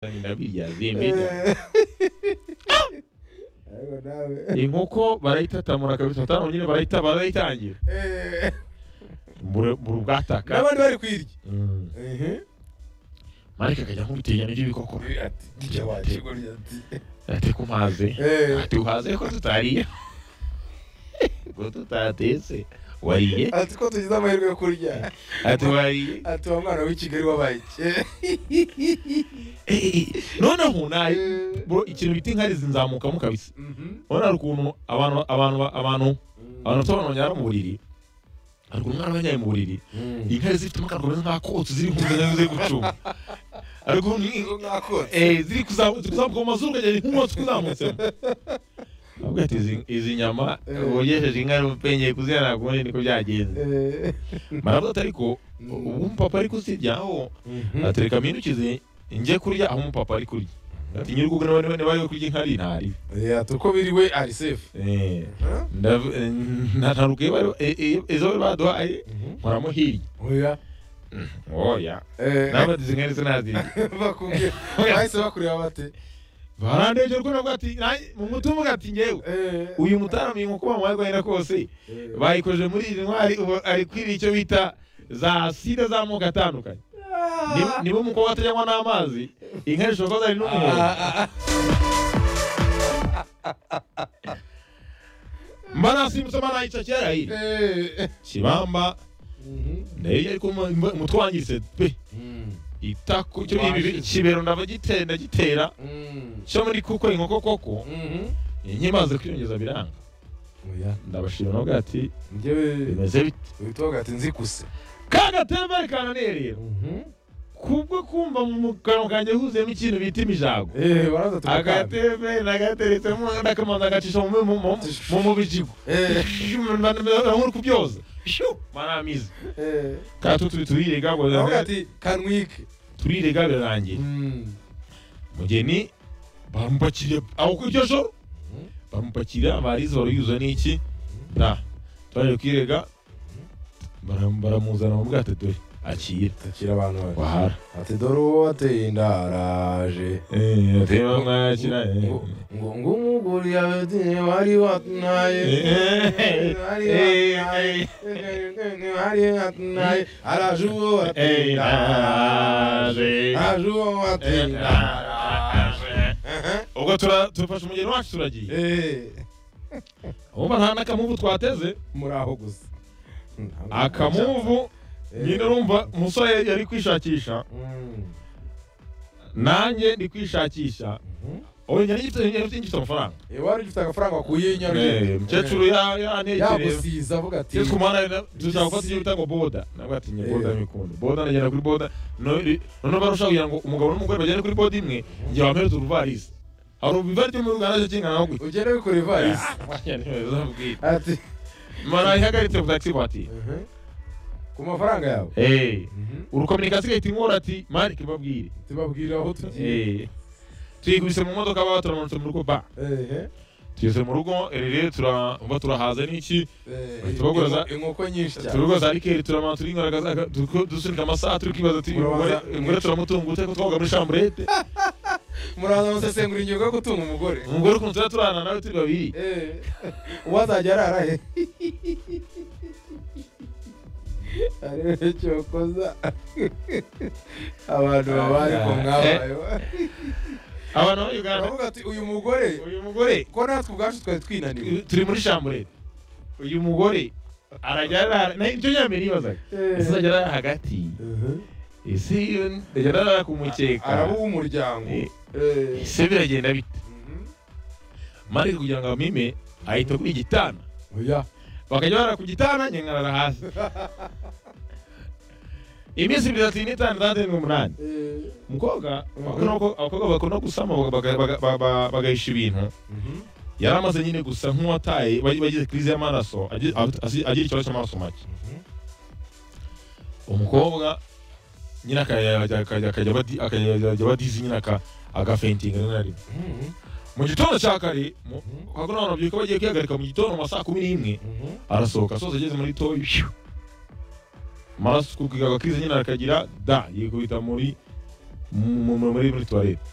na birya zemenya ariko nawe inkoko barayitatamura kabisa batanu nyine barayita barayitangira Eh, mbura mbura ubwataka n'abandi bari kwirya Mm. Mhm. marike akajya nk'ubitinya n'ibyo bikoko ati dijya waje gurya ati ate ku mazi Eh. ati uhaze ko tutariye ko tutatetse wariye ati ko tugize amahirwe yo kurya ati wariye ati wa mwana w'i kigali wabaye iki Eh, noneho nayo bro ikintu bita inkari zinzamukamo kabisa Mhm. urabona hari ukuntu abantu abantu abantu abantu bafite abana banyara mu buriri hari ukuntu umwana abanyaye mu buriri Mhm. inkari zifitemo akantu kameze nk'akotsi ziri kumwe nazo ziri gucunga hari ukuntu Izo mwakotse. Eh, ziri kuzamuka ziri kuzamuka mu mazuru ukagera nk'umwotsi uzamutsemo avuga ati izi- izi nyama Eh. wogesheje inka n'umupenyeye kuziharira ku wundi niko byagenze Eh. maravuga ati ariko Mm. ubu umupapa ari kuzirya aho atereka minukize njye kurya aho umupapa ari kurya ati nyir'urugo niba niba- niba ari we kurya inkari ntari Eh, ati uko biri we ari safe Eh, ndav- eh, ntaruka iyo bari eh, eh, izo bari baduhaye nkoramo hirya oya oya Eh, nawe ati izi nkari sinazirya bakubwiye bahise bakureba bate barandebye rwose navuga ati "Nanjye- mu mutima uvuga ati ngewe Eh. uyu mutaramiye inkoko bamwagwahira kose Eh. bayikoje muri izi ntwari ubu ari kwiriye icyo bita za sida z'amoko atandukanye Niba- niba umukobwa atajyanywa n'amazi inka zishobora kuba zari n'umuhondo mba nasimbutse mba nayica kera hirya Eh. kibamba ndayirya ariko mu- mu- umutwe wangiritse pe itako cyo ibi kibero ndava gitera gitera cyo muri kuko inkoko koko nkimaze kwiyongeza biranga Oya. ndabashima nabwo ati njyewe bimeze bite uhita uvuga ati nzi kuse kagatembere kananiye rero kubwo kumva mu kanwa kanjye huzuyemo ikintu bita imijago Eh, baraza turakanda. agatebe nagateretsemo ndakamanza agacisha mu- mu- mu- mu- mu bijigo Eh. nk'uri kubyoza maramizi Eh. kato turi turirega ngo- Baravuga ati kanwike turirega birarangiye Mm. mugeni bamupakiriye aho ku iryo joro Mhm. bamupakira abarizi baruyuza n'iki na twaje kwirega baram- baramuzana bamubwira ati dore akira takira abantu bari wahara ati dore uwo wateye inda araje Eh, ati bamwakira ngo ngo- ngo umugore yawe wari watunaye Eh. wari Eh, watunaye wari watunaye araje uwo wateye Eh, inda araje araje. araje uwo wateye inda araje Aha. ubwo tura- turafashe umugeni wacu turagiye Eh. wumva nta n'akamuvu twateze muri aho gusa akamuvu Eh. nyine urumva umusore yari kwishakisha Mm. nanjye ndi kwishakisha Mhm. ubu njye ngifite njye ngifite amafaranga Eh, wari ufite agafaranga wakuye Eh, umukecuru ya- yanekereye yagusiza avuga ati tujya tuzajya gufata ibyo bita ngo boda nabwo ati njye boda Eh. mikunda boda ndagenda kuri boda none noneho barushaho kugira ngo umugabo n'umugore bagende kuri boda imwe njye wampereza uruvarisi hari uruvari ryo muri uganda cyo kingana no gutya ugende wikora ivarisi ati mara ihagaritse ku taxi voiture Mhm. ku mafaranga yawe Eh, Mhm. urukominikasiyo ahita inkora ati mari kibabwire tubabwira aho tugiye Eh, tuyikubise mu modoka baba turamanutse mu rugo ba Ehe. tugeze mu rugo rero turumva turahaza n'iki Eh, Bahita bagura- inko- inkoko nyinshi cyane turugo za rikeri turamanutse turingaragaza dusunika amasaha turi kwibaza ati umugore Murabaza- umugore turamutunga ute ko twavuga muri shamburete muraza musesengura ingingo yo gutunga umugore umugore ukuntu tuba turana nawe turi babiri Eh, uwo azajya arara he arebe cyokoza abantu babaye ko mwabayeho abantu bo uganda aravuga ati uyu mugore uyu mugore ko natwe ubwacu twari twinaniwe turi muri shamburete uyu mugore arajya arara na- nicyo nyambere yibazaga ese azajya arara hagati ese iyo ajya arara ku mukeka araba uw'umuryango Eh, Eh, ese biragenda bite mhm. mari kugira ngo amime ahita kuri igitanda oya bakajya bara ku gitanda nkengarara hasi iminsi ibiri atatu n'itanu itandatu n'umunani Eh, umukobwa Mhm. bakunda ko- abakobwa bakunda gusama baga- baga- ba- ba- bagahisha ibintu mhm. yari amaze nyine gusa nk'uwataye bagi- bagize crise y'amaraso agi- afite- asi- agira ikibazo cy'amaraso make umukobwa nyine akajya- akajya- akajya- akajya badi- akajya akajya badizi nyine aka- agafentinga rimwe na rimwe Mhm. mu gitondo cya kare mu- Mhm. hakuna abantu babyuka bagiye kwihagarika mu gitondo mu ma saa kumi n'imwe Mhm. arasohoka asoza ageze muri toyi phew. amaraso ku bwiga agakiriza nyine arakagira da yikubita muri mu- mu- muri muri toilette